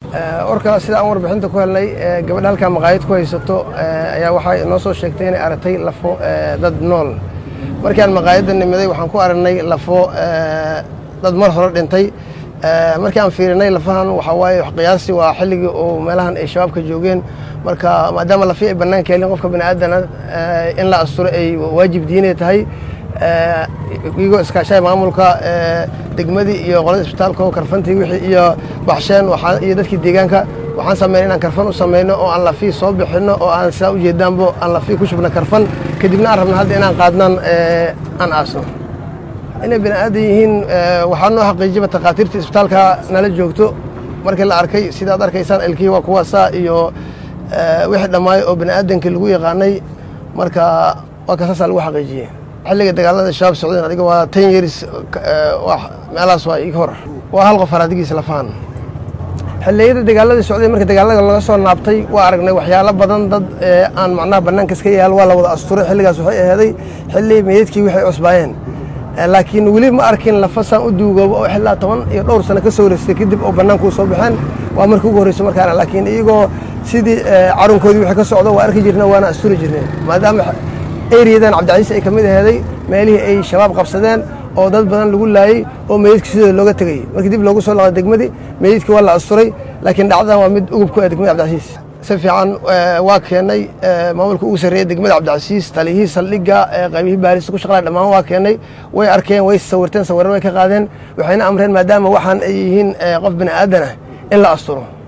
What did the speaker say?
warka sida aan warbixinta ku helnay gabadha halkaa maqaayad ku haysato ayaa waxay noo soo sheegtay inay aragtay lafo dad nool markii aan maqaayadda nimiday waxaan ku aragnay lafo dad mar hore dhintay markii aan fiirinay lafahan waxaa waaye qiyaasi waa xilligii oo meelahan ay shabaabka joogeen marka maadaama lafi ay bannaanka helin qofka bani aadana in la asturo ay waajib diinay tahay iyagoo iskaashay maamulka degmadii iyo qolada isbitaalka oo karfantii wixii iyo baxsheen iyo dadkii deegaanka waxaan sameynay inaan karfan u sameyno oo aan lafii soo bixinno oo aan sidaa ujeedaanbo aan lafii ku shubno karfan kadibna aan rabna hadda inaan qaadnaan aan aasno inay bani aadan yihiin waxaa noo xaqiijiba takhaatiirta isbitaalka nala joogto markii la arkay sidaad arkaysaan elkii waa kuwaasaa iyo wixii dhammaayo oo bani aadankii lagu yaqaanay marka waa kasaasaa lagu xaqiijiyey xilliga dagaalada shabaab socdeen adiga waa ten years meelahaas waa ig hor waa hal qof haraadigiisa lafahan xilliyada dagaaladii socday marka dagaalada laga soo naabtay waa aragnay waxyaalo badan dad aan macnaha bannaanka iska yaal waa la wada asturay xilligaas waxay aheeday xilli meydadkii waxay cusbaayeen laakiin weli ma arkin lafasaan u duugoobo oo xillaa toban iyo dhowr sano ka soo wareystay kadib oo bannaanka u soo baxeen waa markii ugu horreyso markaana laakiin iyagoo sidii carunkoodii wixii ka socdo waa arki jirna waana asturi jirneen maadaama eriyadan cabdicasiis ay ka mid aheeday meelihii ay shabaab qabsadeen oo dad badan lagu laayey oo meydadkii sidooda looga tegey markii dib loogu soo laqday degmadii meydadkii waa la asturay laakiin dhacdadan waa mid ugub ku ah degmada cabdicasiis si fiican waa keenay maamulka ugu sarreeya degmada cabdicasiis taliyihii saldhigga qaybihii baarista ku shaqlaya dhammaan waa keenay way arkeen way sawirteen sawirran way ka qaadeen waxayna amreen maadaama waxaan ay yihiin qof bini aadan ah in la asturo